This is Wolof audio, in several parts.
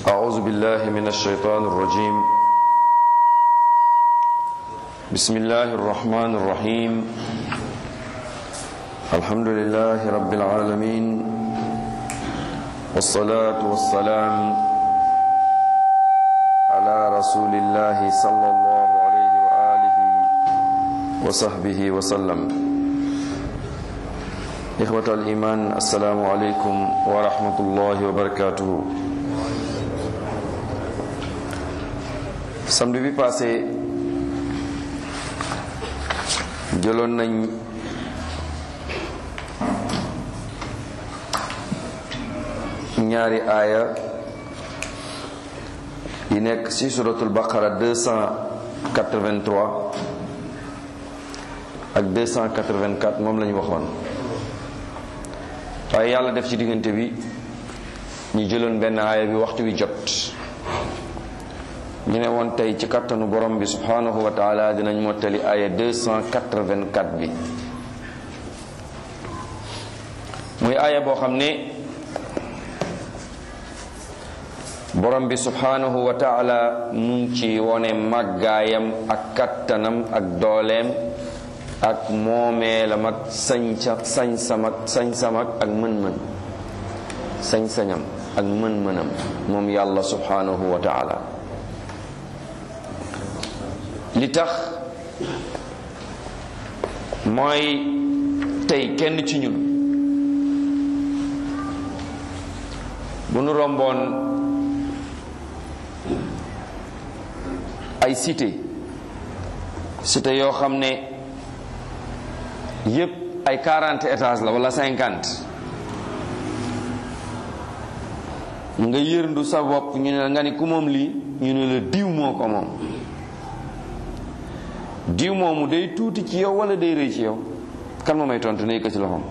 أعوذ بالله من الشيطان الرجيم بسم الله الرحمن الرحيم الحمد لله رب العالمين والصلاة والسلام على رسول الله صلى الله عليه وآله وصحبه وسلم إخوة الإيمان السلام عليكم ورحمة الله وبركاته samedi bi passé jëloon nañ ñaari aaya yi nekk ci suratul baqara 283 ak 284 moom lañu waxoon waaye yàlla def ci diggante bi ñu jëloon benn aaya bi waxtu wi jot ñu ne woon tey ci kattanu borom bi subhanahu wa taala dinañ mottali aaya 284 bi muy aaya boo xam ne borom bi subhanahu wa taala mu ngi ci wone màggaayam ak kattanam ak dooleem ak moomeelam ak sañca sañ-sam ak sañ-sam ak mën-mën sañ-sañam ak mën-mënam moom yàlla subhanahu wa taala li tax mooy tey kenn ci ñun bu nu romboon ay cité cité yoo xam ne yépp ay quarante étages la wala cinquante nga yërndu sa bopp ñu ne nga ni ku moom lii ñu ne la diw moo ko moom diw moomu day tuuti ci yow wala day rëy ci yow kan moo may tontu ne ko ci loxoom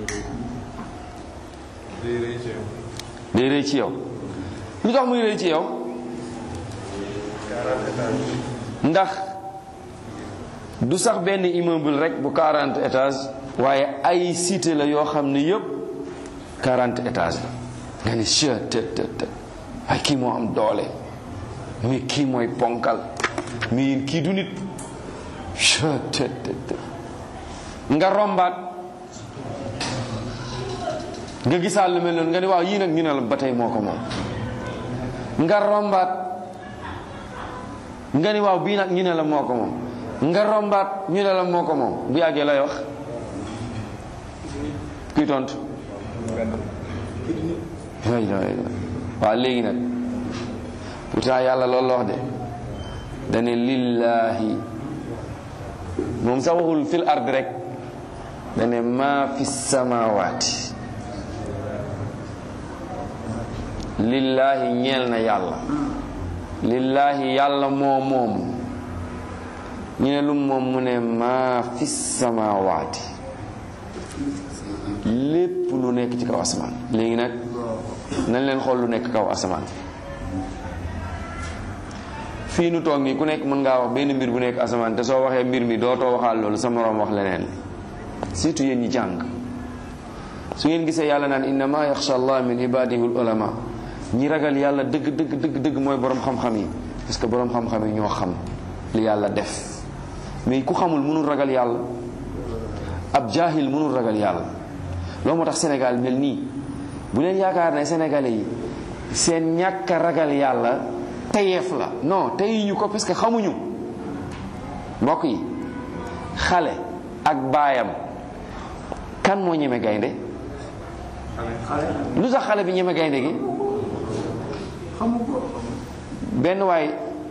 day rëy ci yow lu tax muy rëy ci yow ndax du sax benn immeuble rek bu 40 étages waaye ay cité la yoo xam ne yépp 40 étages la nga ni chet të të të ay kii moo am doole mi kii mooy ponkal mi kii du nit nga rombaat nga gisaat lu mel noonu nga ni waaw yii nag ñu ne la ba tey moo ko moom nga rombaat nga ni waaw bii nag ñu ne la moo ko moom nga rombaat ñu ne la moo ko moom bu yàggee lay wax kuy tontu waaw léegi nag pourtant yàlla loolu la wax de dane lillaahi moom sax waxul fil ard rek dane maa fi samawaati lillaahi ñeel na yàlla lillaahi yàlla moo moom ñu ne lum moom mu ne maa fi samawaati lépp lu nekk ci kaw asamaan léegi nag nañ leen xool lu nekk kaw asamaan fii nu toog nii ku nekk mën ngaa wax benn mbir bu nekk asamaan te soo waxee mbir mi dootoo waxaal loolu sa moroom wax leneen surtout yéen ñi jàng su ngeen gisee yàlla naan innama yaxsha allah min ibadihi ulama ñi ragal yàlla dëgg dëgg dëgg dëgg mooy borom xam-xam yi parce que borom xam-xam yi ñoo xam li yàlla def mais ku xamul mënul ragal yàlla ab jaahil mënul ragal yàlla loolu moo tax Sénégal mel nii bu leen yaakaar ne sénégalais yi seen ñàkk a ragal yàlla tayeef la non teyuñu ko parce que xamuñu mbokk yi xale ak baayam kan moo ñeme gaynde lu tax xale bi ñeme gaynde gi benn waay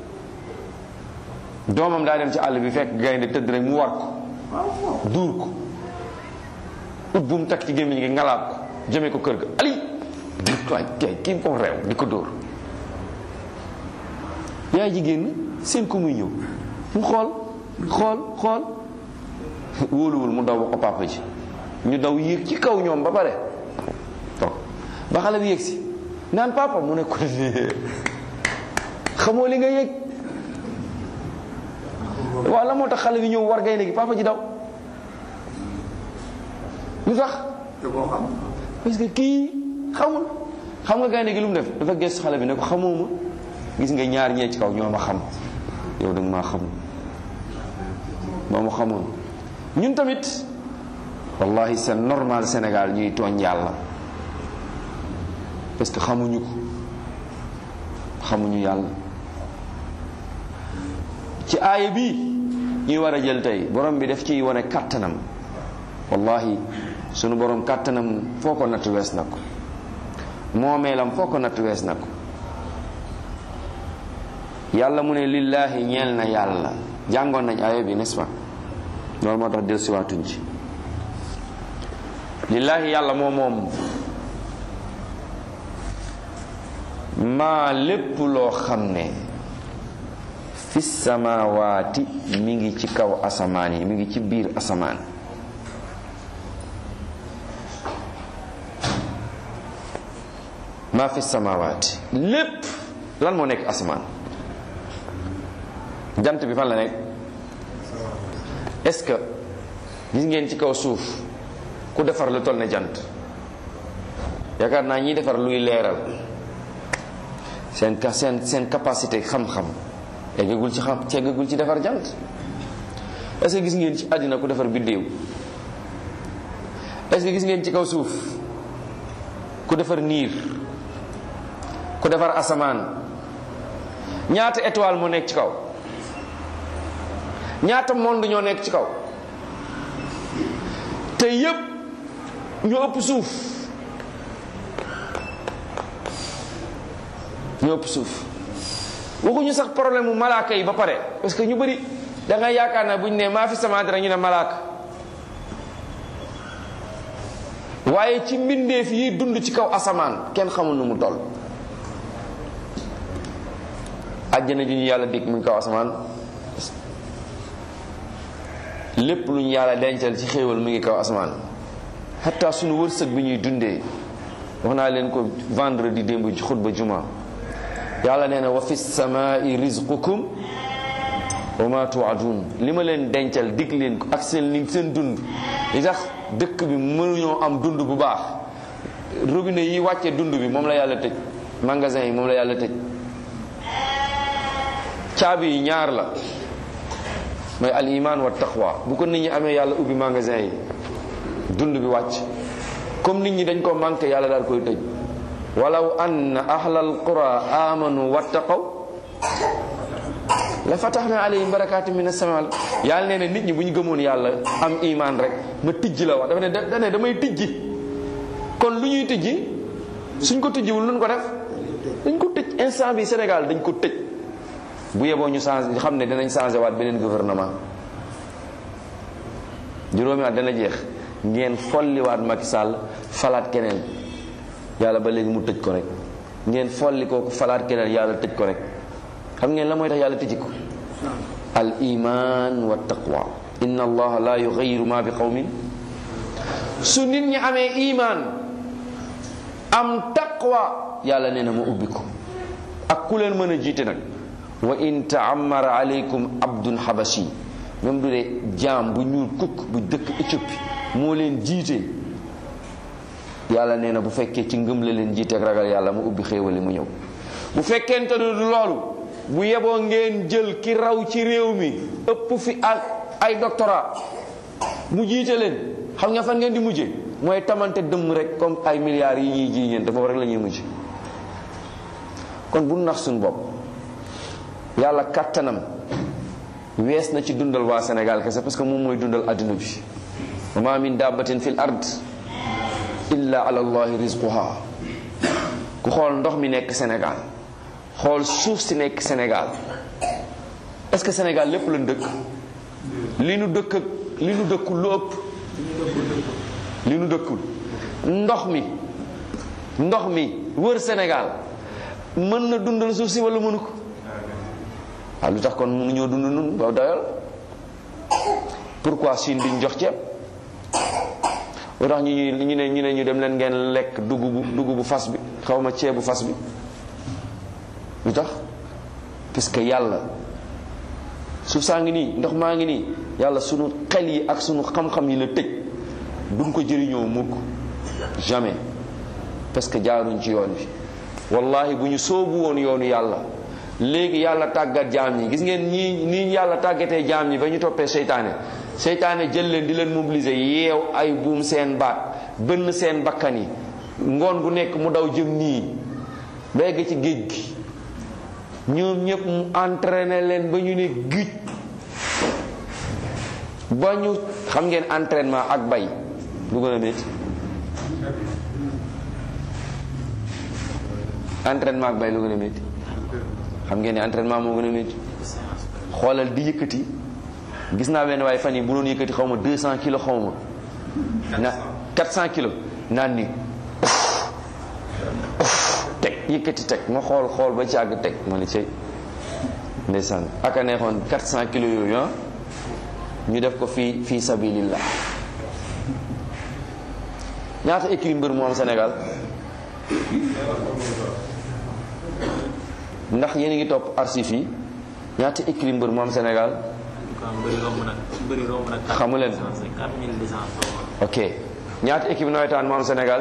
doomam daa dem ci àll bi fekk gaynde tëdd rek mu war ko duur ko ut bu mu takk ci gémmiñ gi ngalaat ko jëmee ko kër ga ali waay kay kii ko réew di ko dóor yaay ji génn seen ko muy ñëw mu xool xool xool wóoluwul mu daw ba ko papa ji ñu daw yéeg ci kaw ñoom ba pare toog ba xale bi yéeg si naan papa mu ne ko xamoo li nga yéeg waaw la moo tax xale bi ñëw war gaynde gi papa ji daw lu tax te boo xam parce que kii xamul xam nga gaynde gi lu mu def dafa gëstu xale bi ne ko xamoo ma gis nga ñaar ñee ci kaw ñoo ma xam yow da nga maa xamul boo ma xamoon ñun tamit wallahi c'est normal Sénégal ñuy tooñ yàlla parce que xamuñu ko xamuñu yàlla ci aaya bi ñuy war a jël tey borom bi def ciy wane kàttanam wallahi sunu borom kàttanam foo ko natt wees na ko moomeelam foo ko natt wees na ko yàlla mu ne lillahi ñeel na yàlla jàngoon nañ aaya bi n'est-ce pas loolu moo tax del siwaatuñ ci lillahi yàlla moo moom maa lépp loo xam ne fi samawaati mi ngi ci kaw asamaan yi mi ngi ci biir asamaan maa fi samawaati lépp lan moo nekk asamaan jant bi fan la nekk est-ce que gis ngeen ci kaw suuf ku defar lu toll ne jant yaakaar naa ñiy defar luy leeral seen seen seen capacité xam-xam eggagul ci xam ci eggagul ci defar jant est-ce que gis ngeen ci àddina ku defar biddéew est-ce que gis ngeen ci kaw suuf ku defar niir ku defar asamaan ñaata étoile moo nekk ci kaw ñaata monde ñoo nekk ci kaw te yépp ñoo ëpp suuf ñoo ëpp suuf waxuñu sax problème mu malaaka yi ba pare parce que ñu bëri da nga yaakaar na bu ñu ne maa fi sama dara ñu ne malaaka waaye ci mbindeef yi dund ci kaw asamaan kenn xamul nu mu toll àjjana ji ñu yàlla dig mu ngi kaw asamaan lépp lu ñu yàlla dencal ci xéewal mu ngi kaw asamaan xataa suñu wërsëg bi ñuy dundee wax naa leen ko vendredi démb ci xutba juma yàlla nee na wa fi samaai rizqukum wa ma tuadun li ma leen dencal dig leen ko ak seen li seen dund li tax dëkk bi mënuñoo am dund bu baax robinet yi wàcce dund bi moom la yàlla tëj magasin yi moom la yàlla tëj caabi yi ñaar la mooy al iman wa taqwa bu ko nit ñi amee yàlla ubbi magasin yi dund bi wàcc comme nit ñi dañ ko manqué yàlla daal koy tëj walaw anna ahlal qura amanu wattaqaw la fataxna alayhim barakaati min as-samaa yàlla nee na nit ñi bu ñu gëmoon yàlla am iman rek ma tijji la wax dafa ne da ne damay tijji kon lu ñuy tijji suñ ko tijjiwul luñ ko def dañ ko tëj instant bi Sénégal dañ ko tëj bu yeboo ñu changé xam ne dinañ changé waat beneen gouvernement juróomi at dana jeex ngeen folliwaat Macky Sall falaat keneen yàlla ba léegi mu tëj ko rek ngeen folli kooku falaat keneen yàlla tëj ko rek xam ngeen la mooy tax yàlla tëji ko al iman wa taqwa inna allaha la yughayyiru ma bi qawmin su nit ñi amee iman am taqwa yàlla nee na ma ubbi ko ak ku leen mën a jiite nag wa in taamara alaykum abdun habashi même du dee jaam bu ñuul kukk bu dëkk Éthiopie moo leen jiite yàlla nee na bu fekkee ci ngëm la leen jiite ak ragal yàlla mu ubbi xéewali mu ñëw bu fekkente ne du loolu bu yeboo ngeen jël ki raw ci réew mi ëpp fi ak ay doctorat mu jiite leen xam nga fan ngeen di mujje mooy tamante dëmm rek comme ay milliards yi ñuy ji ñeen dafa rek la ñuy mujj kon bu nax suñu bopp yàlla kàttanam wees na ci dundal waa Sénégal kese parce que moom mooy dundal adduna bi wa ma min dabbatin fil ard illa ala allahi rizquha ku xool ndox mi nekk Sénégal xool suuf si nekk Sénégal est-ce que Sénégal lépp lañ dëkk li nu dëkk ak li nu dëkkul lu ëpp li nu dëkkul ndox mi ndox mi wër Sénégal mën na dundal suuf si wala mënu ko waaw lu tax kon mënuñoo dund nun ba doyal pourquoi Chine duñ jox ceeb lu tax ñu ñu ne ñu ne ñu dem leen ngeen lekk dugubu dugubu fas bi xaw ma ceebu fas bi lu tax parce que yàlla suuf saa ngi nii ndox maa ngi nii yàlla sunu xel yi ak sunu xam-xam yi la tëj duñ ko jëriñoo mukk jamais parce que jaaruñ ci yoon bi wallahi bu ñu soobu woon yoonu yàlla léegi yàlla tàggat jaam ñi gis ngeen ñii nii yàlla tàggatee jaam ñi ba ñu toppee seytaane seytaane jël leen di leen mobiliser yeew ay buum seen baat bënn seen bakkan yi ngoon gu nekk mu daw jëm nii ba egg ci géej gi ñoom ñëpp mu entraîné leen ba ñu ne gij ba ñu xam ngeen entraînement ak bay lu gën a métti entraînement ak bay lu gën a métti xam ngeen ne entraînement moo gën a métti xoolal di yëkkati gis naa benn waaye fan yi bu doon yëkkati xaw ma 200 kilos xaw ma na 400 kilos naan ni teg yëkkati teg ma xool xool ba ci àgg teg ma ni cay ndeysaan aka neexoon 400 kilos yooyu ah ñu def ko fii fii sabilillah ñaata écurie mbër moo am Sénégal ndax yéen a ngi topp arsif yi ñaata écurie mbër moo am Sénégal xamu leen ok ñaata équipe nawetaan moo am Sénégal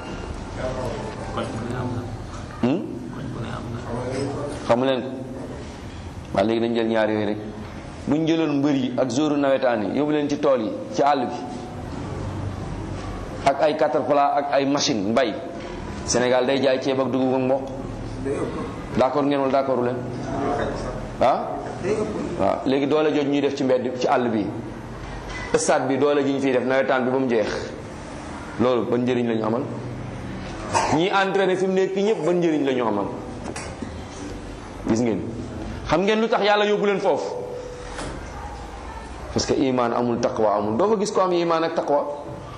xamu leen ko waaye léegi dañu jël ñaar yooyu rek bu ñu jëloon mbër yi ak jouru nawetaan yi yóbbu leen ci tool yi ci àll bi ak ay caterpillar ak ay machine mbay Sénégal day jaay ceeb ak dugub ak mboq d'accord ngeen wala d'accordu leen ah waaw léegi doole jooju ñuy def ci mbedd ci àll bi stade bi doole ji ñu fiy def nawetaan bi ba mu jeex loolu ban njëriñ la ñu amal ñi entraîné fi mu nekk ñëpp ban njëriñ la ñu amal gis ngeen xam ngeen lu tax yàlla yóbbu leen foofu parce que iman amul taqwa amul doo fa gis ko am iman ak taqwa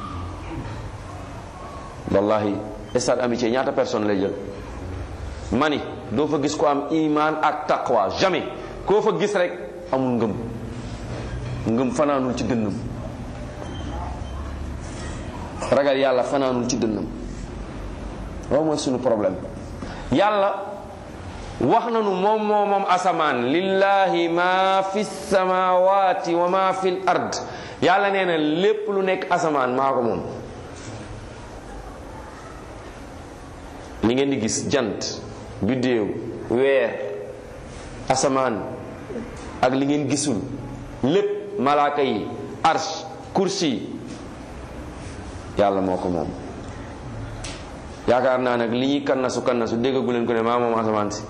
wallahi stade amitié ñaata personne lay jël mani doo fa gis ko am iman ak taqwa jamais koo fa gis rek amul ngëm ngëm fanaanul ci dënnam ragal yàlla fanaanul ci dënnam loolu mooy sunu problème yàlla wax nanu moom moo moom asamaan lillahi ma fi samawati wa ma fi l ard yàlla nee na lépp lu nekk asamaan maa ko moom li ngeen di gis jant biddéew weer asamaan ak li ngeen gisul lépp malaaka yi arsh kursi yàlla moo ko moom yaakaar naa nag li ñuy kannasu kannasu déggagu leen ko ne maa moom asamaan si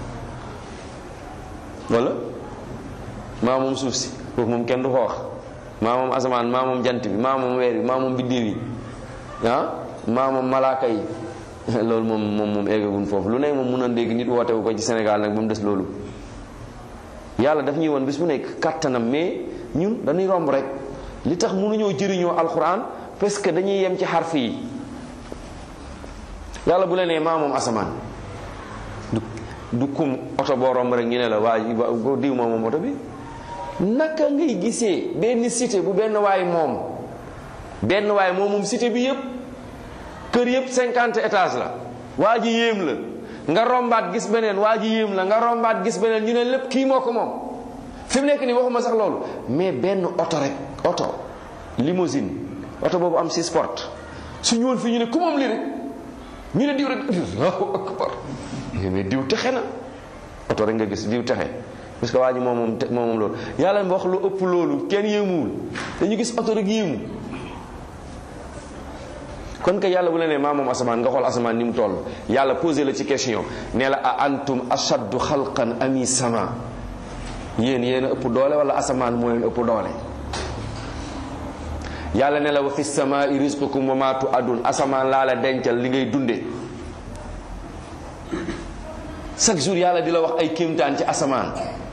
wala maa moom suuf si foofu moom kenn du ko wax maa moom asamaan maa moom jant bi maa moom weer bi maa moom biddiw yi ah maa moom malaaka yi loolu moom moom moom eggagun foofu lu ne moom mun a dégg nit wootewu ko ci Sénégal nag ba mu des loolu yàlla daf ñuy woon bis bu nekk kattanam mais ñun dañuy romb rek li tax mënuñoo jëriñoo alxuraan parce que dañuy yem ci xarf yi yàlla bu la nee maa moom asamaan du du kum oto boo romb rek ñu ne la waa diw moo moom oto bi naka ngay gisee benn cité bu benn waay moom benn waay moom moom cité bi yépp kër yépp cinquante étages la waa ji yéem la nga rombaat gis beneen waa ji yéem la nga rombaat gis beneen ñu ne lépp kii moo ko moom fi mu nekk nii waxuma sax loolu mais benn oto rek oto limousine oto boobu am six portes su ñëwoon fii ñu ne ku moom lii rek ñu ne diw rek allahu akbar mais diw texe na oto rek nga gis diw texe parce que waa ji moom moom moom moom loolu yàlla wax lu ëpp loolu kenn yéemuwul dañu gis oto rek yéemu kon que yàlla bu la nee maa moom asamaan nga xool asamaan ni mu toll yàlla posé la ci question nee la a antum ashaddu xalqan ami sama yéen yéen a ëpp doole wala asamaan moo leen ëpp doole yàlla ne la wa fi samaai rizqukum wa ma tuadun asamaan laa la dencal li ngay dunde chaque jour yàlla di la wax ay kéemtaan ci asamaan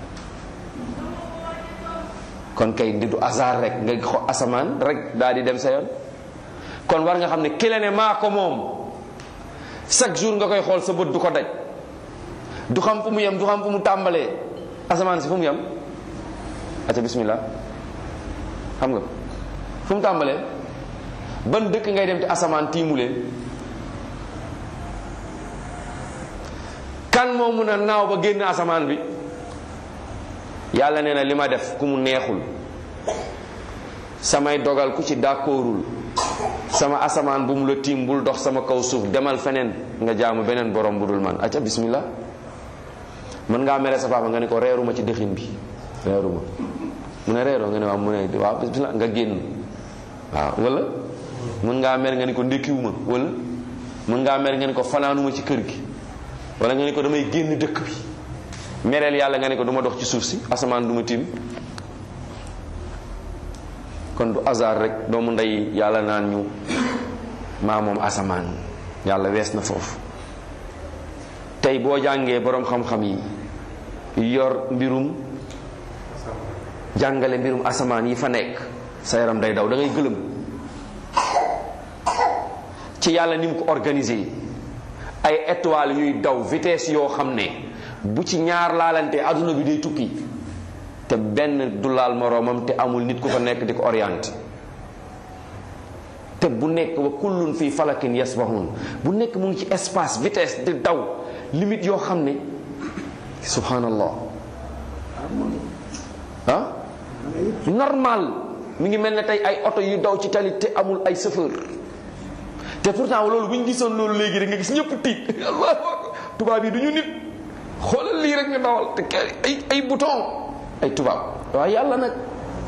kon kay di du hasard rek nga xo asamaan rek daal di dem sa yoon kon war nga xam ne ki la ne maa ko moom chaque jour nga koy xool sa bët du ko daj du xam fu mu yem du xam fu mu tàmbalee asamaan si fu mu yem aca bismillah xam nga fu mu tàmbalee ban dëkk ngay dem te asamaan tiimu leen kan moo mun a naaw ba génn asamaan bi yàlla nee na li ma def ku mu neexul samay dogal ku ci d'accordul sama asamaan bu mu la tiim bul dox sama kaw suuf demal feneen nga jaamu beneen borom bu dul man acca bismillah mën ngaa mere sa papa nga ne ko reeruma ci dëxin bi reeruma mu ne reeroo nga ne waaw mu ne waaw bismillah nga génn waaw wala mën ngaa mer nga ne ko ndékkiwuma wala mën ngaa mer nga ne ko fanaanuma ci kër gi wala nga ne ko damay génn dëkk bi mereel yàlla nga ne ko du ma dox ci suuf si asamaan du ma tiim kon du hasard rek doomu ndey yàlla naan ñu maa moom asamaan yàlla wees na foofu tey boo jàngee boroom xam-xam yi yor mbirum jàngale mbirum asamaan yi fa nekk sa yaram day daw da ngay gëlëm ci yàlla ni mu ko organisé ay étoiles yuy daw vitesse yoo xam ne bu ci ñaar laalante adduna bi day tukki te benn du laal moroomam te amul nit ku fa nekk di ko orienté te bu nekk wa kullun fii falakin yasbahun bu nekk mu ngi ci espace vitesse di daw limite yoo xam ne subhanallah ah normal mi ngi mel ne tey ay oto yu daw ci tali te amul ay chauffeur te pourtant loolu bu ñu gisoon loolu léegi rek nga gis ñëpp tiit allah tubaab yi du ñu nit xoolal lii rek nga dawal te ay ay bouton ay tubaab waaye yàlla nag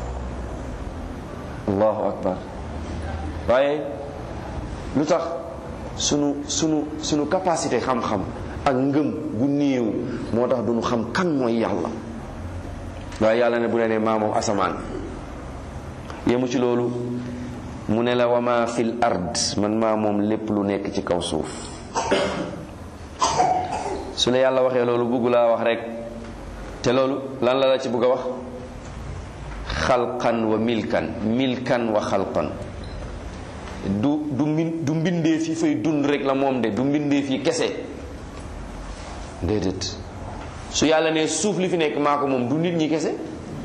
allahu akbar waaye lu tax sunu sunu sunu capacité xam-xam ak ngëm gu néew moo tax duñu xam kan mooy yàlla waaye yàlla ne bu ne ne maa moom asamaan yemu ci loolu mu ne la wama fil ard man maa moom lépp lu nekk ci kaw suuf su la yàlla waxee loolu bëgg laa wax rek te loolu lan la la ci bëgg a wax xalqan wa milkan milkan wa xalqan du du min du mbindee fi fay dund rek la moom de du mbindee fi kese déedéet su yàlla ne suuf li fi nekk maa ko moom du nit ñi kese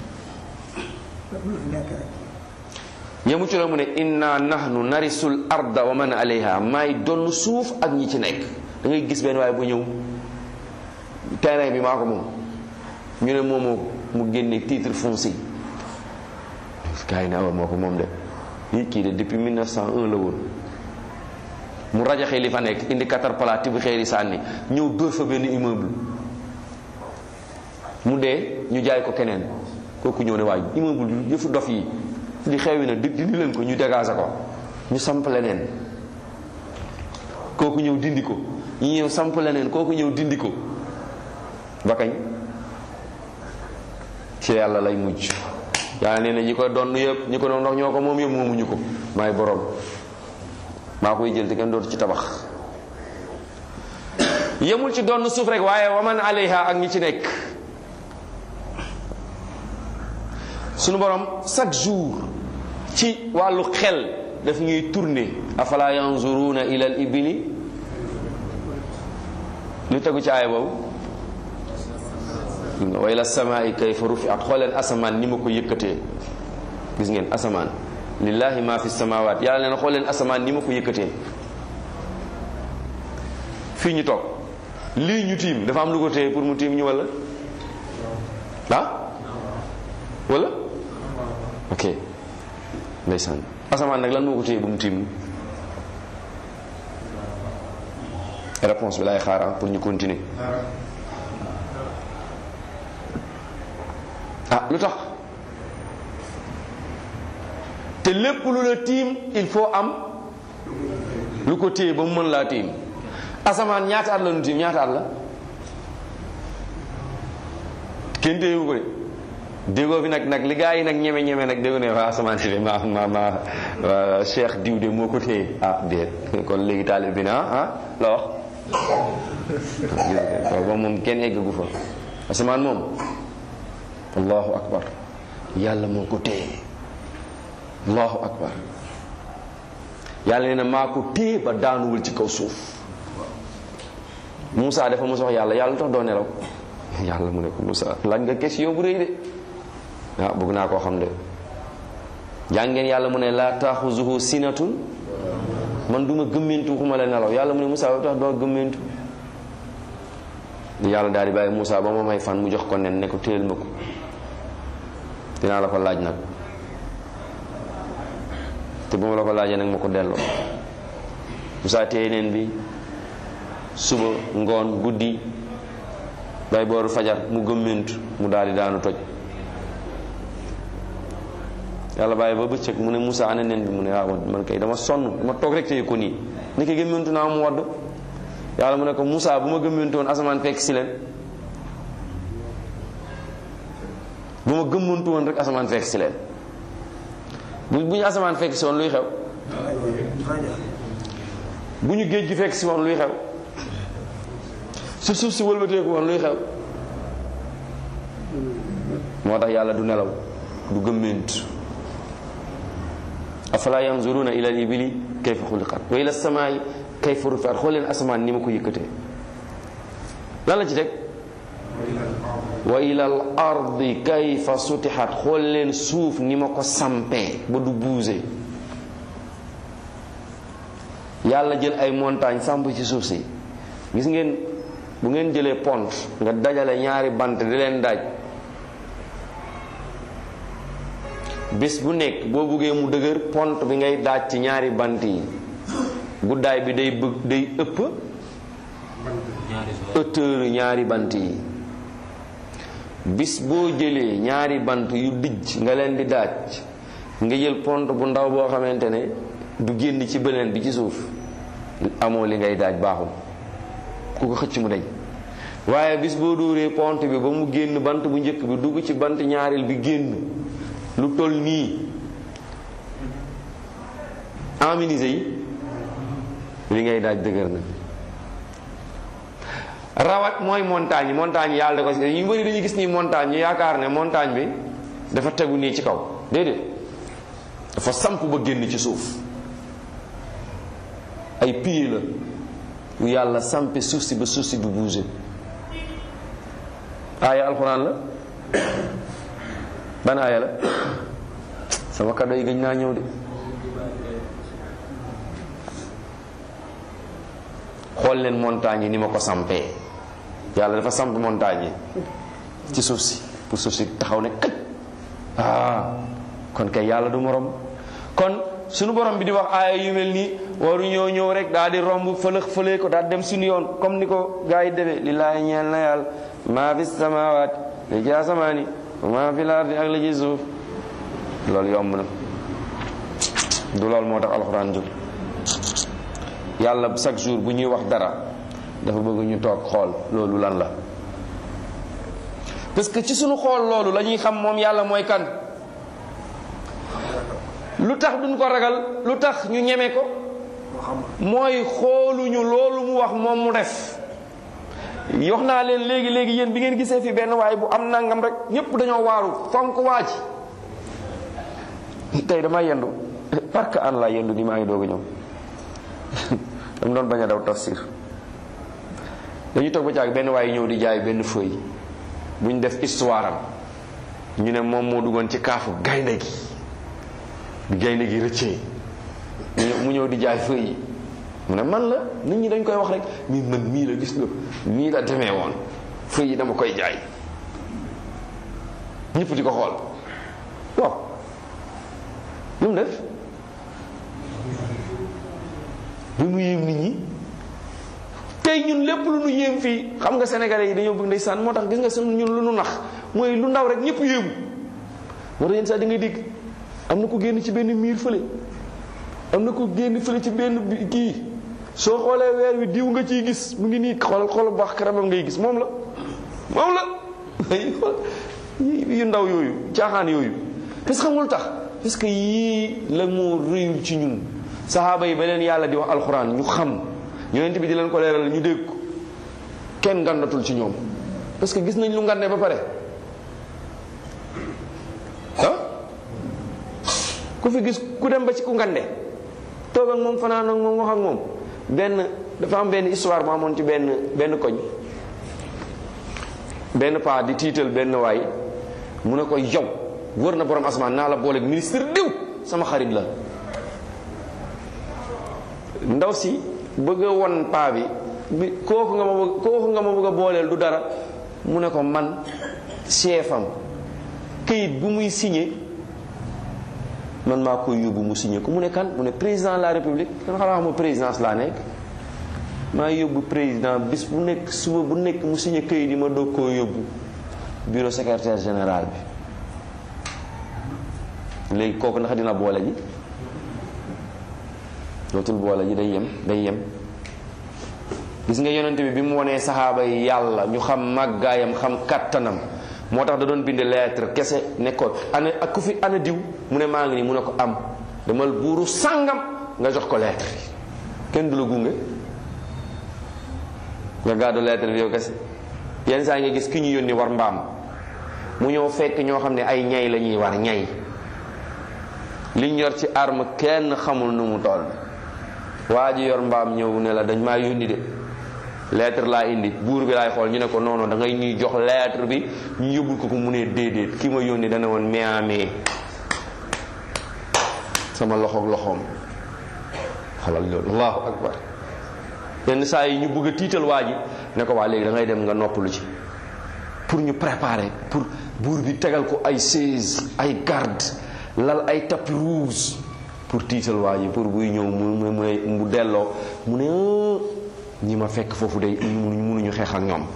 yemu ci la mu ne inna nahnu narisul arda wa man alayha maay donn suuf ak ñi ci nekk da ngay gis benn waaye bu ñëw terrain bi maa ko moom ñu ne moomoo mu génne titre foncier gars yi ne awa moo ko moom de lii kii de depuis 1901 la woon mu rajaxe li fa nekk indi caterpillar tibb xeeri sànni ñëw dóor fa benn immeuble mu dee ñu jaay ko keneen kooku ñëw ne waaye immeuble bi yëfu dof yi di xewi na di dindi leen ko ñu dégager ko ñu samp leneen kooku ñëw dindi ko ñu ñëw samp leneen kooku ñëw dindi ko ba kañ ci yàlla lay mujj yàlla nee na ñi ko doon yëpp ñi ko doon ndox ñoo ko moom yëpp moomuñu ko maay borom maa koy jël te kenn dootu ci tabax yemul ci doon suuf rek waaye waman alayha ak ñi ci nekk sunu borom chaque jour ci wàllu xel daf ñuy tourner afala yanzuruna ila al ibili lu tegu ci aaya boobu wa ila samaai kayfa rufiat xooleen asamaan ni ma ko yëkkatee gis ngeen asamaan lillahi ma fi samawaat yàlla nee na xooleen asamaan ni ma ko yëkkatee fii ñu toog lii ñu tiim dafa am lu ko téye pour mu tiim ñu wala ah wala ok ndeysaan asamaan nag lan moo ko téye ba mu tiim réponse bi lay xaar pour ñu continuer ah lu tax te lépp lu la tiim il faut am lu ko téye ba mu mën laa tiim asamaan ñaata at la nu tiim ñaata at la kenn téyewu ko de déggoo fi nag nag li gaa yi nag ñeme ñeme nag déggu ne waa asamaan si de ma ma ma cheikh diw de moo ko téye ah déet kon léegi taalib bi na ah la wax ba moom kenn eggagu fa asamaan moom allahu akbar yàlla moo ko téye allahu akbar yàlla nee na maa ko téye ba daanuwul ci kaw suuf Moussa dafa mos wax yàlla yàlla lu tax doo nelaw yàlla mu ne ko Moussa laaj nga question bu rëy de waaw bëgg naa koo xam de jàngeen yàlla mu ne laa taaxuzuhu sinatun man duma gëmmentu xuma la nelaw yàlla mu ne Moussa lu tax doo gëmmentu yàlla daal di bàyyi Moussa ba ma may fan mu jox ko nen ne ko téyel ma ko dinaa la ko laaj nag te bu ma la ko laajee nag ma ko delloo Moussa téye neen bi suba ngoon guddi bay booru fajar mu gëmmentu mu daal di daanu toj yàlla bàyyi ba bëccëg mu ne Moussa ana nen bi mu ne waaw man kay dama sonn dama toog rek téye ko nii ni ko gëmmentu naa mu wadd yàlla mu ne ko Moussa bu ma gëmmentu woon asamaan fekk si leen bu ma gëmmantu woon rek asamaan fekk si leen bu bu ñu asamaan fekk si woon luy xew bu ñu géej gi fekk si woon luy xew su suuf si wëlbateeku woon luy xew moo tax yàlla du nelaw du gëmmentu afala yanzuruna ila al ibili kayfa xuliqat wa ila samaai kayfa rufiat xool leen asamaan ni ma ko yëkkatee lan la ci teg wa ila al ardi kayfa sutixat xool leen suuf ni ma ko sampee ba du buuse yàlla jël ay montagne samp ci suuf si gis ngeen bu ngeen jëlee pont nga dajale ñaari bant di leen daaj bés bu nekk boo buggee mu dëgër pont bi ngay daaj ci ñaari bant yi guddaay bi day bëgg day ëpp hauteur ñaari bant yi bis boo jëlee ñaari bant yu dijj nga leen di daaj nga jël pont bu ndaw boo xamante ne du génn ci beneen bi ci suuf amoo li ngay daaj baaxul ku ko xëcc mu dañ waaye bis boo dóoree pont bi ba mu génn bant bu njëkk bi dugg ci bant ñaareel bi génn lu toll nii aminisé yi li ngay daaj dëgër na rawat mooy montagne yi montagne yi yàlla da ko ñu bëri dañuy gis nii montagne ñu yaakaar ne montagne bi dafa tegu nii ci kaw déedéet dafa samp ba génn ci suuf ay pieds la yu yàlla sampe suuf si ba suuf si du bouger aaya alxuraan la ban aaya la sama kàddu yi gëj naa ñëw de xool leen montagne yi ni ma ko sampee yàlla dafa samp montagne yi ci suuf si pour suuf si taxaw ne këj ah kon kay yàlla du morom kon suñu borom bi di wax aaya yu mel nii waru ñoo ñëw rek daal di romb fëlëx fëlee ko daal dem suñu yoon comme ni ko gars yi defee lillaahi ñeel na yàlla maa fi samawaat li ci asamaani maa fi lardi ak li ci suuf loolu yomb na du loolu moo tax alxuraan jóg yàlla chaque jour bu ñuy wax dara dafa bëgg ñu toog xool loolu lan la parce que ci suñu xool loolu la ñuy xam moom yàlla mooy kan lu tax duñ ko ragal lu tax ñu ñeme ko mooy xooluñu loolu mu wax moom mu def yox naa leen léegi léegi yéen bi ngeen gisee fi benn waay bu am nangam rek ñëpp dañoo waaru fonk waa ji tey dama yendu parce que an laa yendu ni maa ngi doog a ñëw dama doon bañ a daw tafsir dañuy toog ba caag benn waay ñëw di jaay benn feuille bu ñu def histoire am ñu ne moom moo duggoon ci kaafu gaynde gi bi gaynde gi rëccee mu ñëw di jaay feuille yi mu ne man la nit ñi dañ koy wax rek mi man mii la gis nga nii la demee woon feuille yi dama koy jaay ñëpp di ko xool waaw lu mu def bi mu yéem nit ñi tey ñun lépp lu nu yéem fii xam nga sénégalais yi dañoo bëgg ndeysaan moo tax gis nga sunu ñun lu nu nax mooy lu ndaw rek ñëpp yéemu moo tax yenn saa di nga dégg am na ko génn ci benn miir fële am na ko génn fële ci benn kii soo xoolee weer wi diw nga ciy gis mu ngi nii xoolal xoolal bu baax karamam ngay gis moom la moom la yu ndaw yooyu caaxaan yooyu parce que xamul tax parce que yii la moo réyul ci ñun saxaaba yi ba leen yàlla di wax alxuraan ñu xam yonent bi di leen ko leeral ñu dégg ko kenn ngandatul ci ñoom parce que gis nañ lu ngande ba pare ah ku fi gis ku dem ba ci ku ngande toog ak moom fanaan ak moom wax ak moom benn dafa am benn histoire bu amoon ci benn benn koñ benn paa di tiital benn waay mu ne ko yow wër na borom asamaan naa la booleeg ministre diw sama xarit la ndaw si bëgg a won paa bi bi kooku nga ma bëgg kooku nga ma bëgg a booleel du dara mu ne ko man chef am këyit bu muy signé man maa koy yóbbu mu signé ko mu ne kan mu ne président de la république kan xanaa xam présidence laa nekk maa yóbbu président bis bu nekk suba bu nekk mu signé këyit yi ma doog koo yóbbu bureau secrétaire général bi léegi kooku ndax dina boole ji dootul boole ji day yem day yem gis nga yonent bi bi mu wonee saxaaba yi yàlla ñu xam màggaayam xam kattanam moo tax da doon bind lettre kese nekkoon ana ak ku fi ana diw mu ne maa ngi nii mu ne ko am demal buuru sàngam nga jox ko lettre bi kenn du la gunge nga gàddu lettre bi yow kese yenn saa nga gis ki ñu yónni war mbaam mu ñëw fekk ñoo xam ne ay ñay la ñuy war ñay liñ yor ci arme kenn xamul nu mu toll waa ji yor mbaam ñëw ne la dañ maa yónni de lettre laa indi buur bi laay xool ñu ne ko non non da ngay ñuy jox lettre bi ñu yóbbul ko ko mu ne déedéet ki ma yónni dana woon meamee sama loxoog loxoom xalal loolu allahu akbar yenn saa yi ñu bëgg a tiital waa ji ne ko waa léegi da ngay dem nga noppalu ci pour ñu préparer pour buur bi tegal ko ay chaise ay garde lal ay tapis rouge pour tiital waa ji pour buy ñëw mu mu mu delloo mu ne ñi ma fekk foofu day mënuñu xeex ak ñoom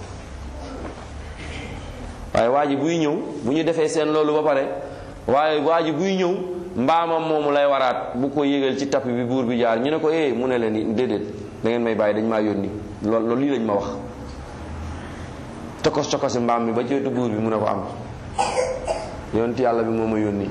waaye waa ji buy ñëw bu ñu defee seen loolu ba pare waaye waa ji buy ñëw mbaamam moomu lay waraat bu ko yégal ci tapis bi buur bi jaar ñu ne ko eh mu ne leen déedéet da ngeen may bàyyi dañ maa yónni loolu loolu lii lañ ma wax cokos cokosi mbaam mi ba jootu buur bi mu ne ko am yonent yàlla bi moo ma yónni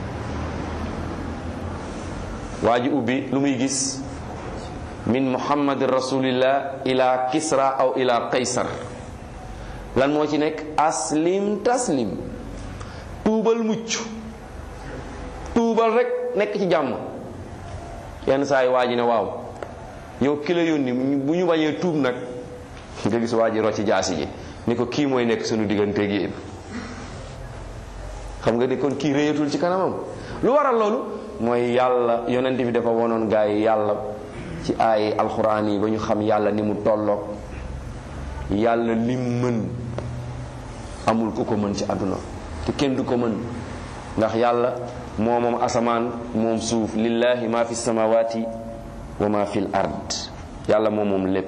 waa ji ubbi lu muy gis min muhammadin rasulillah ila kisra aw ila qaysar lan moo ci nekk aslim taslim tuubal mucc tuubal rek nekk ci jàmm yenn saa yi waa ji ne waaw yow ki la yónni bu ñu bañee tuub nag nga gis waa ji rocci jaasi ji ni ko kii mooy nekk suñu digganteeg yéen xam nga ni kon kii réyatul ci kanamam lu waral loolu mooy yàlla yonent bi dafa wonoon gaa yi yàlla ci ay alxuraan yi ba ñu xam yàlla ni mu tolloog yàlla lim mën amul ku ko mën ci àdduna te kenn du ko mën ndax yàlla moo moom asamaan moom suuf lillahi ma fi samawati wa ma fi l ard yàlla moom moom lépp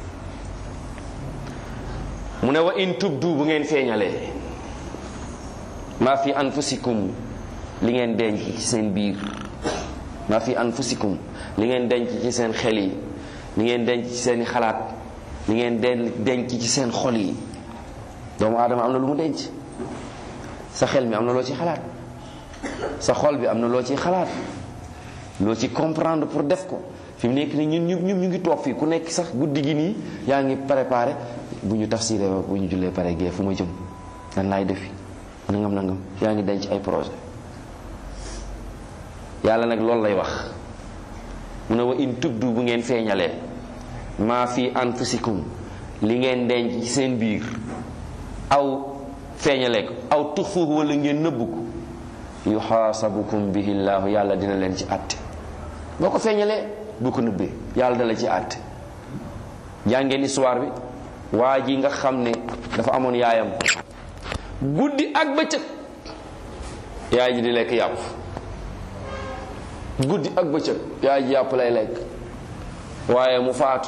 mu ne wa in tubdu bu ngeen feeñalee ma fi anfusikum li ngeen denc ci seen biir ma fi anfusikum li ngeen denc ci seen xel yi li ngeen denc ci seen xalaat li ngeen den denc ci seen xol yi doomu aadama am na lu mu denc sa xel mi am na loo ci xalaat sa xol bi am na loo ci xalaat loo ci comprendre pour def ko fi mu nekk nii ñun ñu ñu ngi toog fii ku nekk sax guddi gi nii yaa ngi préparé bu ñu tafsiré ba bu ñu jullee pare gee fu ma jëm lan laay defi nangam nangam yaa ngi denc ay projet yàlla nag loolu lay wax mu ne wa in tubdu bu ngeen feeñalee maa fi anfusikum li ngeen denc ci seen biir aw feeñalee ko aw tuxfuhu wala ngeen nëbbu ko yuxaasabukum bihi llaahu yàlla dina leen ci àtte boo ko feeñalee bu ko nëbbee yàlla dala ci àtte jàngeen histoire bi waa ji nga xam ne dafa amoon yaayam guddi ak bëccëg yaay ji di lekk yàpp guddi ak bëccëg yaay ji yàpp lay lekk waaye mu faatu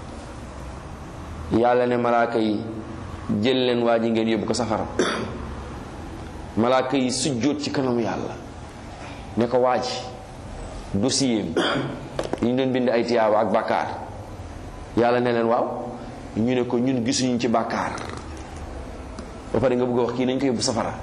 yàlla ne malaaka yi jël leen waa ji ngeen yóbbu ko safara malaaka yi sujjóot ci kanam yàlla ne ko waa ji dossier yi ñu doon bind ay tiyaaba ak bàkkaar yàlla ne leen waaw ñu ne ko ñun gisuñu ci bàkkaar ba pare nga bëgg a wax kii nañ ko yóbbu safara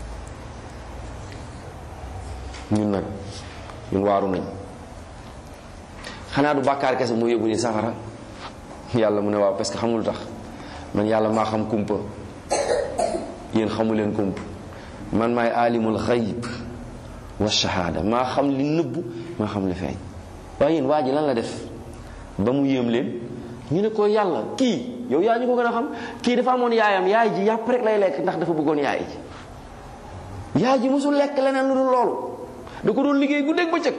ñun nag ñun waaru nañ xanaa du bàkkaar kese moo yóbbu ni safara yàlla mu ne waaw parce que xamul tax man yàlla maa xam kumpa yéen xamu leen kumpa man maay alimul xayib wa shahada maa xam li nëbbu maa xam li feeñ waaye yéen waa ji lan la def ba mu yéem leen ñu ne ko yàlla kii yow yaa ñu ko gën a xam kii dafa amoon yaayam yaay ji yàpp rek lay lekk ndax dafa bëggoon yaay ji yaay ji mosul lekk leneen lu dul loolu da ko doon liggéey guddeeg bëccëg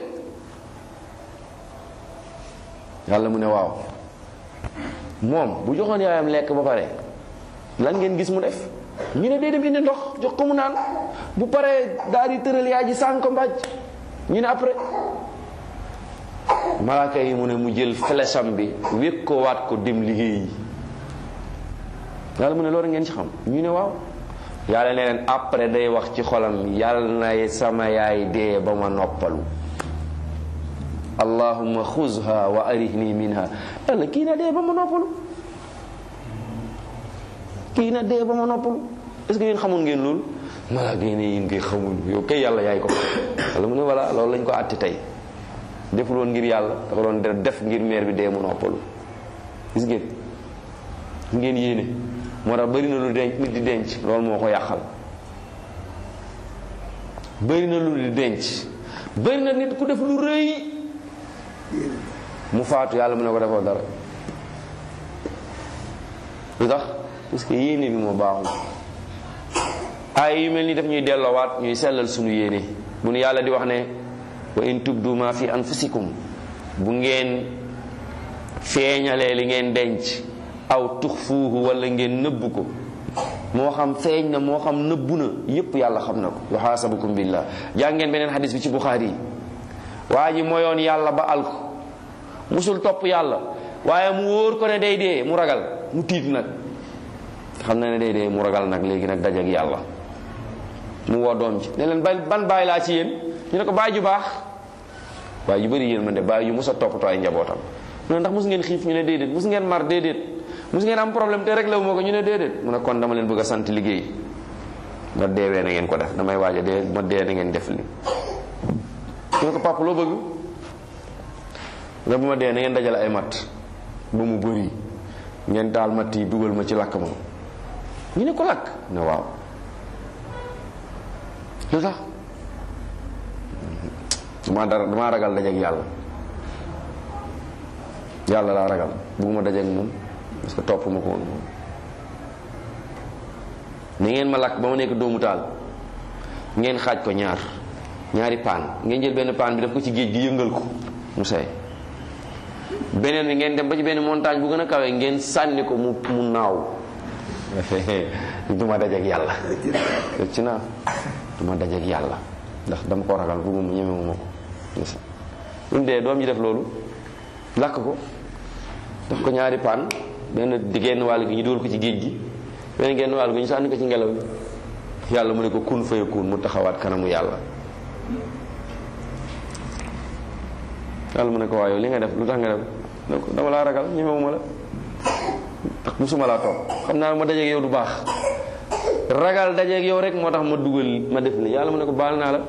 yàlla mu ne waaw moom bu joxoon yaayam lekk ba pare lan ngeen gis mu def ñu ne dee dem indi ndox jox ko mu naan bu paree daal di tëral yaay ji sànq ko mbàjj ñu ne après malaaka yi mu ne mu jël flècham bi wékk ko waat ko dem liggéey yàlla mu ne loolu ngeen ci xam ñu ne waaw yàlla ne leen après day wax ci xolam yàlla na sama yaay dee ba ma noppalu allahumma xuzha wa arihni minha yàlla kii na dee ba ma noppalu kii na dee ba ma noppalu est ce que yéen xamoon ngeen loolu malaaka yi ne yéen koy xamul yow kay yàlla yaay ko yàlla mu ne voilà loolu lañ ko àtti tey deful woon ngir yàlla dafa doon def ngir meer bi dee mu noppalu gis ngeen ngeen yéene moo tax bëri na lu denc nit di denc loolu moo ko yàqal bëri na lu di denc bëri na nit ku def lu rëy mu faatu yàlla mu ne ko defoo dara lu tax parce que yéene bi moo baaxul ay yu mel ni daf ñuy delloowaat ñuy sellal sunu yéene bu nu yàlla di wax ne wa in tubdu ma fi anfusikum bu ngeen feeñalee li ngeen denc aw tuxfuuhu wala ngeen nëbbu ko moo xam feeñ na moo xam nëbbu na yépp yàlla xam na ko yuxaasabukum billah jàng ngeen beneen xadis bi ci buxaari yi waa ji moyoon yàlla ba al ko musul topp yàlla waaye mu wóor ko ne day dee mu ragal mu tiit nag xam na ne day dee mu ragal nag léegi nag dajak yàlla mu woo doom ji ne leen ban bàyyi laa ci yéen ñu ne ko bàyyi ju baax waaye yu bëri yéen man de bàyyi yu mos a toppatoo ay njabootam mu ne ndax mos ngeen xiif ñu ne déedéet mos ngeen mar déedéet mos ngeen am problème te réglé wu ma ko ñu ne déedéet mu ne kon dama leen bëgg a sant liggéey ma deewee na ngeen ko def damay waaj a dee ma dee na ngeen def li ñu ne ko papa loo bëgg nga bu ma dee na ngeen dajale ay matt ba mu bëri ngeen taal matt yi dugal ma ci lakk ma ñu ne ko lakk ne waaw lu tax damaa dara damaa ragal dajeek yàlla yàlla laa ragal bugguma dajeek moom parce que topp ma ko woon moom ni ngeen ma lakk ba ma nekk doomu taal ngeen xaaj ko ñaar ñaari paan ngeen jël benn paan bi def ko ci géej gi yëngal ko mu say beneen bi ngeen dem ba ci benn montagne bu gën a kawe ngeen sànni ko mu mu naaw duma dajeek yàlla ci naa duma dajeek yàlla ndax dama ko ragal bugguma ñemewuma ko lu dee doom ji def loolu lakk ko def ko ñaari paan benn di genn wàll gi ñu dugal ko ci géej gi benn genn wàll gi ñu sànni ko ci ngelaw li yàlla mu ne ko kun faya kun mu taxawaat kanamu yàlla yàlla mu ne ko waaye yow li nga def lu tax nga def ne ko dama laa ragal ñemewuma la ndax musuma laa toog xam naa ma dajeeg yow du baax ragal dajeeg yow rek moo tax ma dugal ma def li yàlla mu ne ko baal naa la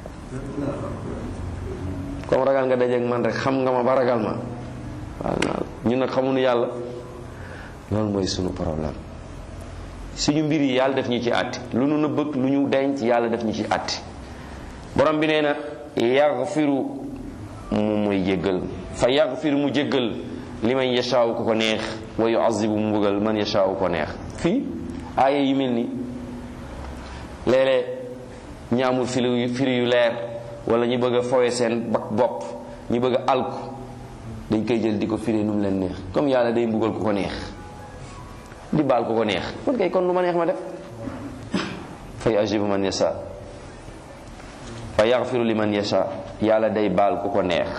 comme ragal nga dajeeg man rek xam nga ma ba ragal ma baal naa la ñun nag xamuñu yàlla loolu mooy sunu problème suñu mbir yi yàlla def ñu ci àtti lu nu nëbbëg lu ñu denc yàlla def ñu ci àtti borom bi nee na yaxfiru mu muy jéggal fa yaxfir mu jéggal li man yashaaw ku ko neex wa yuazibu mu mbugal man yashaaw ko neex fii aaya yu mel ni léeg-léeg ñi amul firi firi yu leer wala ñu bëgg a fowe seen bak bopp ñu bëgg a alku dañ koy jël di ko firi nu mu leen neex comme yàlla day mbugal ku ko neex di baal ku ko neex kon kay kon lu ma neex ma def fa yuazibu man yasha fa yaxfiru li man yasha yàlla day baal ku ko neex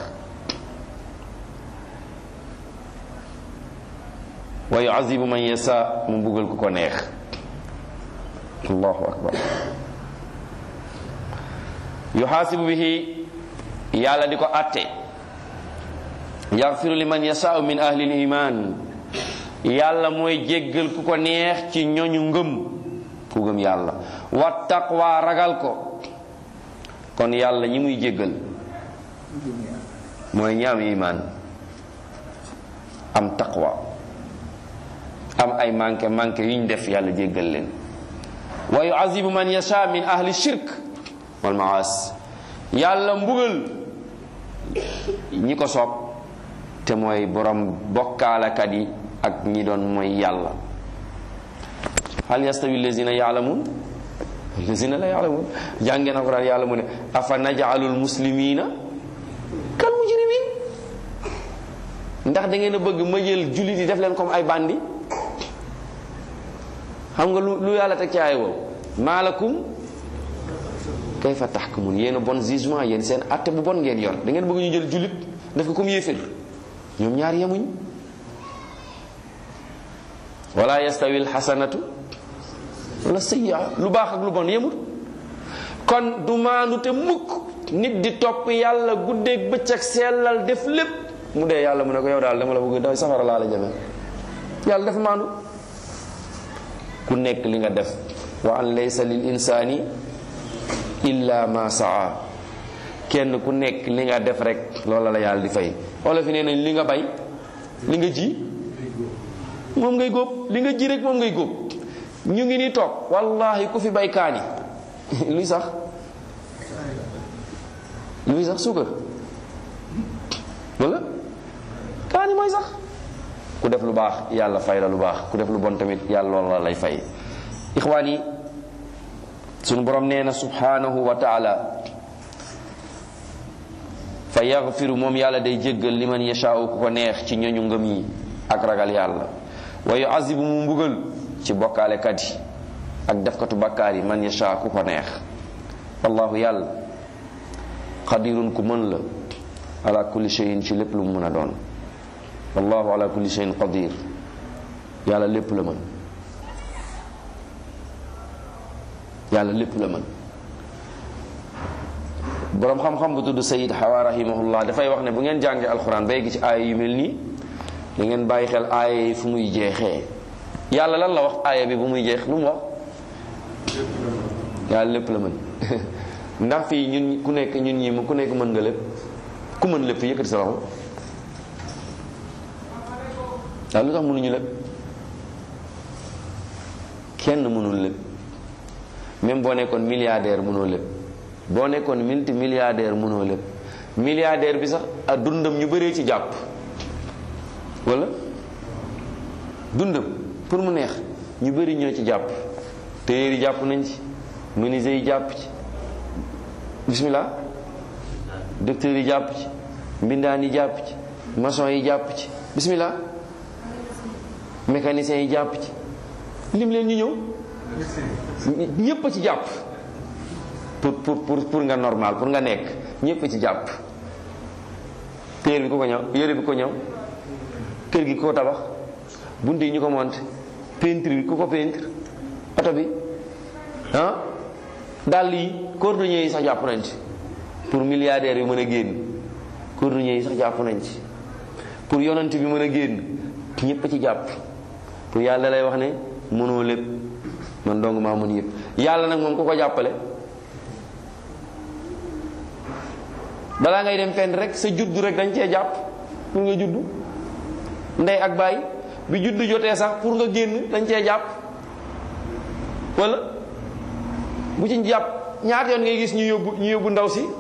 wa yuazibu man yasha mu mbugal ku ko neex allahu akbar yuxaasibu bihi yàlla di ko atte yaxfiru li man yasha min ahli liman yàlla mooy jéggal ku ko neex ci ñoñu ngëm ku gëm yàlla wa taqwa ragal ko kon yàlla ñi muy jéggal mooy ñi am iman am taqwa am ay manqué manqué yuñ def yàlla jéggal leen wa yuazibu man yasha min ahli shirk wal maas yàlla mbugal ñi ko soob te mooy borom bokkaalakat yi ak ñi doon mooy yàlla hal yastawi allazina yaalamun allazina la yaalamun jàngeen alquran yàlla mu ne afa najalul muslimina kal mujrimin ndax da ngeen a bëgg ma jël jullit yi def leen comme ay bandi xam nga lu lu yàlla teg ci ay wow maalakum kayfa tahkumun yéen a bon jugement yéen seen atte bu bon ngeen yor da ngeen bëgg ñu jël jullit def ko comme yéefér ñoom ñaar yemuñ wala yastawi alxasanatu wala sayyi'a lu baax ak lu bon yemul kon du maandu te mukk nit di topp yàlla guddeeg bëccëg sellal def lépp mu dee yàlla mu ne ko yow daal dama la bëgg daw safara laa la jëme yàlla dafa maandu ku nekk li nga def wa an laysa lil insani illa ma saa kenn ku nekk li nga def rek loola la yàlla di fay wala fi nee nañ li nga bay li nga ji moom ngay góob li nga ji rek moom ngay góob ñu ngi ni toog wallahi ku fi bay kaani luy sax luy sax suukar wala kaani mooy sax ku def lu baax yàlla fay la lu baax ku def lu bon tamit yàlla loolu la lay fay ixwaan yi sunu borom nee na subhanahu wa taala fa yaxfiru moom yàlla day jéggal liman yashaau ku ko neex ci ñoñu ngëm yi ak ragal yàlla wa yuazibu mu mbugal ci bokkaalekat yi ak defkatu bakkaar yi man yashaa ku ko neex wallahu yàlla qadirun ku mën la ala kulli shay'in ci lépp lu mu mën a doon wallahu ala kulli shay'in qadir yàlla lépp la mën yàlla lépp la mën boroom xam-xam bu tudd sayid xawa rahimahullah dafay wax ne bu ngeen jàngee alxuraan bay gi ci aaya yu mel nii da ngeen bàyyi xel aaya yi fu muy jeexee yàlla lan la wax aaya bi bu muy jeex lu mu wax yàlla lépp la mën ndax fii ñun ku nekk ñun ñi ku nekk mën nga lépp ku mën lépp yëkkati sa loxo waaw lu tax mënuñu lépp kenn mënul lépp même boo nekkoon milliardaire mënoo lépp boo nekkoon multi milliardaire mënoo lépp milliardaire bi sax a dundam ñu bëree ci jàpp wala dundam pour mu neex ñu bëri ñoo ci jàpp téyeer yi jàpp nañ ci menuisier yi jàpp ci bismillah docteur yi jàpp ci mbindaan yi jàpp ci maçon yi jàpp ci bismillah mécanicien yi jàpp ci lim leen ñu ñëw ñépp a ci jàpp pour pour pour pour nga normal pour nga nekk ñépp a ci jàpp téer bi ku ko ñëw yére bi ko ñëw kër gi ku ko tabax bunt yi ñu ko monté peinture bi ku ko peinture oto bi ah dàll yi cordonnier yi sax jàpp nañ ci pour milliardaires yi mën a génn cordonnier yi sax jàpp nañ ci pour yonent bi mën a génn ñépp a ci jàpp pour yàlla lay wax ne mënoo lépp man dong maa mën yëpp yàlla nag moom ku ko jàppale balaa ngay dem fenn rek sa juddu rek dañ cee jàpp pour nga juddu ndey ak baay bi juddu jotee sax pour nga génn dañ cee jàpp wala bu ci jàpp ñaata yoon ngay gis ñu yóbbu ñu yóbbu ndaw si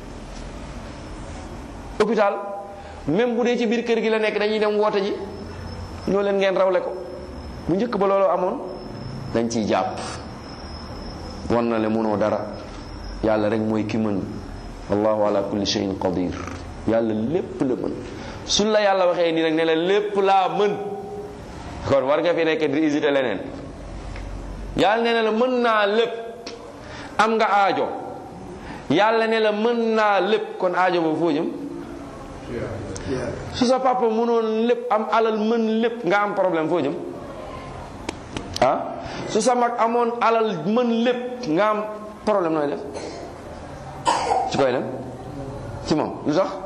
hôpital même bu dee ci biir kër gi la nekk dañuy dem woote ji ñoo leen ngeen rawle ko bu njëkk ba loolu amoon dañ ciy jàpp wan na le mënoo dara yàlla rek mooy ki mën wallahu ala kulli shay'in qadir yàlla lépp la mën suñ la yàlla waxee nii rek ne la lépp laa mën kon war nga fi nekk di hésiter leneen yàlla ne la mën naa lépp am nga aajo yàlla ne la mën naa lépp kon aajo boobu foo jëm su sa papa mënoon lépp am alal mën lépp nga am problème foo jëm ah su sa mag amoon alal mën lépp nga am problème nooy def ci koy dem ci moom lu tax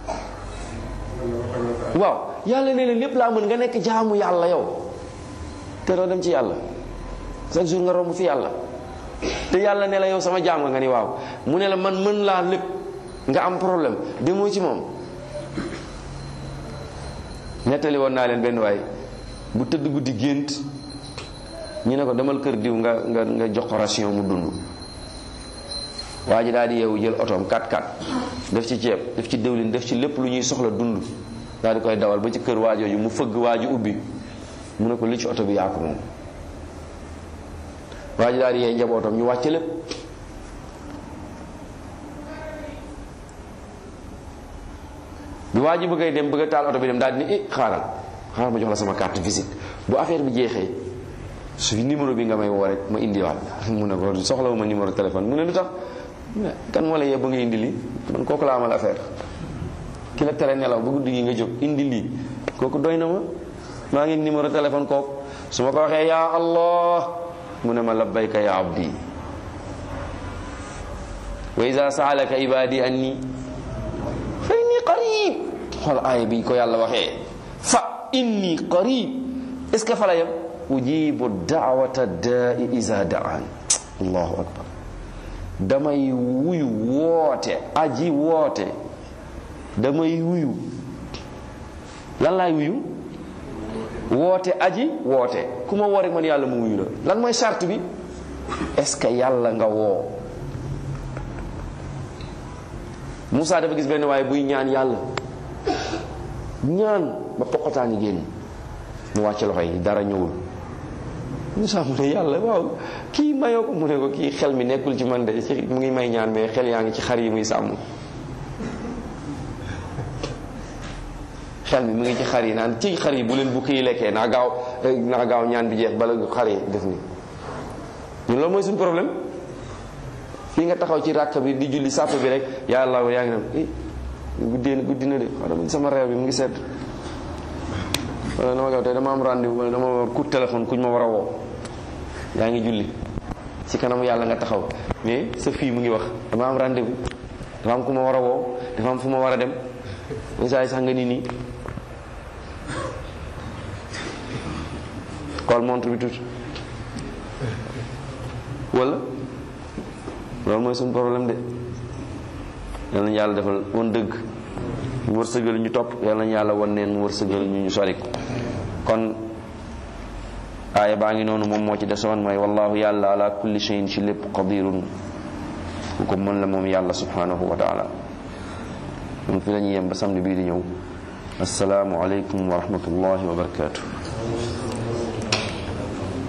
waaw yàlla nee na lépp laa mën nga nekk jaamu yàlla yow te doo dem ci yàlla chaque jour nga romb fi yàlla te yàlla ne la yow sama jaam nga nga ni waaw mu ne la man mën laa lépp nga am problème demoo ci moom nettali woon naa leen benn waay bu tëdd guddi gént ñu ne ko demal kër diw nga nga nga jox ko ration mu dund waa ji daal di yeewu jël otoom 4x4 def ci ceeb def ci dëwlin def ci lépp lu ñuy soxla dund daal di koy dawal ba ci kër waajooju mu fëgg waaju ubbi mu ne ko li ci oto bi yaa ko moom waa ji daal di yee njabootam ñu wàcce lépp bi waa ji bëggay dem bëgg a taal oto bi dem daal di ni eh xaaral xaaral ma jox la sama carte visite bu affaire bi jeexee su numéro bi nga may woo rek ma indiwaat mu ne ko soxlawu ma numéro téléphone mu ne lu tax kan moo la yee ba nga indi lii man kooku la amal affaire ki la tere nelaw ba guddi gi nga jóg indi lii kooku doy na ma maa ngi numéro téléphone kooku su ma ko waxee yaa allah mu ne ma labbayka ya abdi wa iza saalaka ibadi anni fa inni qarib xool aaya bi ko yàlla waxee fa inni qarib est ce que fa la yem ujibu daawata daai iza daan allahu akbar damay wuyu woote aji woote damay wuyu lan laay wuyu woote aji woote ku ma woo rek man yàlla mu wuyu la lan mooy charte bi est ce que yàlla nga woo Moussa dafa gis benn waaye buy ñaan yàlla ñaan ba poqotaani génn mu wàcc loxo yi dara ñëwul Moussa mu ne yàlla waaw kii mayoo ko mu ne ko kii xel mi nekkul ci man de ci mu ngi may ñaan mais xel yaa ngi ci xar yi muy sàmm xel mi mu ngi ci xar yi naan ci xar yi bu leen bukki yi lekkee naa gaaw naa gaaw ñaan bi jeex bala xar yi def ni ñun loolu mooy suñu problème fii nga taxaw ci ràkk bi di julli sàpp bi rek yàlla yaa ngi dem guddee guddi na de xanaa sama réew bi mu ngi sedd wala dama gaaw tey dama am rendez-vous wala dama war coup de téléphone kuñ ma war a woo yaa ngi julli ci kanamu yàlla nga taxaw mais sa fii mu ngi wax dama am rendez-vous dafa am ku ma war a woo dafa am fu ma war a dem saa yi sax nga nii nii xool montre bi tuuti wala loolu mooy suñu problème de yal nañu yàlla defal woon dëgg mu wërsëgal ñu topp yal nañu yàlla wan neen mu wërsëgal ñu ñu sori ko kon aaya baa ngi noonu moom moo ci desoon mooy wallahu yàlla ala kulli shay'in ci lépp qadirun ku ko mën la moom yàlla subhanahu wa taala moom fi la ñuy yem ba samedi bii di ñëw asalaamu aleykum wa rahmatullahi wa barakatuh